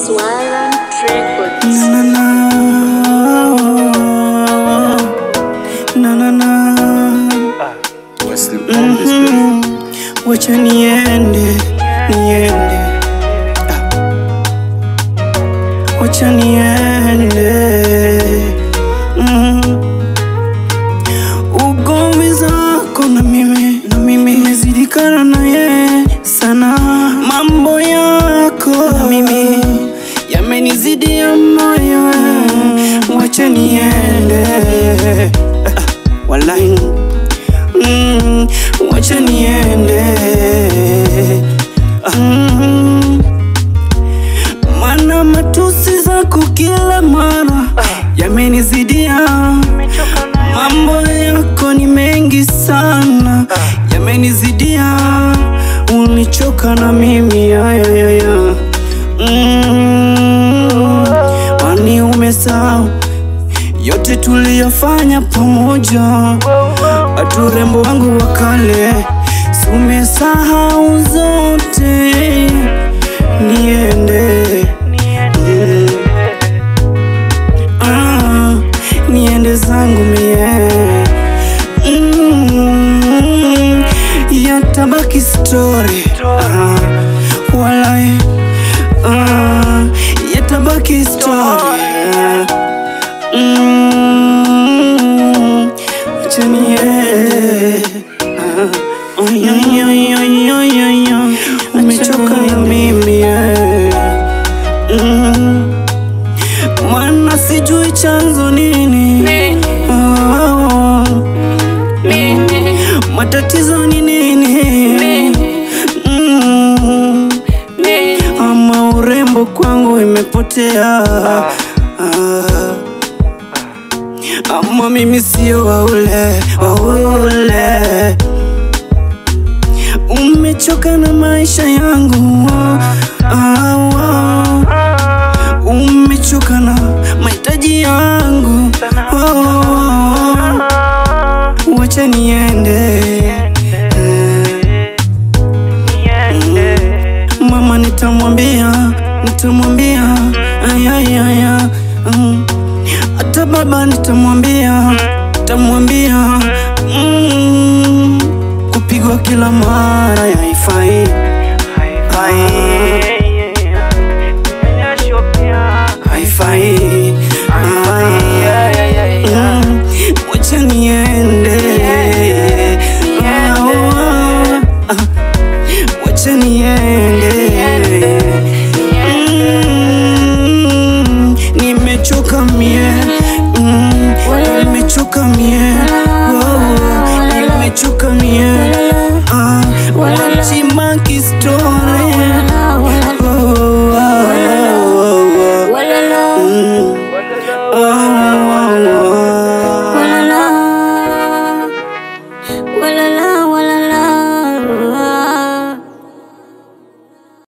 Swallow Records. Na na na na na Wesley on this beat. Mm, wacha niende niende Ah. wacha niende Mm. ugomvi zako na mimi na mimi mezidikana na ye sana mambo yako na mimi yamenizidia moyo wacha niende Ah, wallahi mm, wacha niende mm, mana matusi zako kila mara yamenizidia mambo yako ni mengi sana yamenizidia unichoka na mimi ayayaya mm, wani umesahau yote tuliyofanya pamoja hatu urembo wangu wa kale si umesahau zote niende mm. ah, niende zangu mie mm. yatabaki story ah, walai ah, yatabaki story ah. Mm, acha niende. Ah, oh, yo, yo, yo, yo, yo, yo. Umechoka na mimi eh. Mm, Maana sijui chanzo nini Oh, matatizo ni nini Mm, ama urembo kwangu imepotea Ah, ama mimi sio waule waule umechoka na maisha yangu ah, ah. umechoka na mahitaji yangu oh, wacha niende Mm. mama nitamwambia nitamwambia ayayaya mm. hata baba nitamwambia nitamwambia mm. kupigwa kila mara yaifai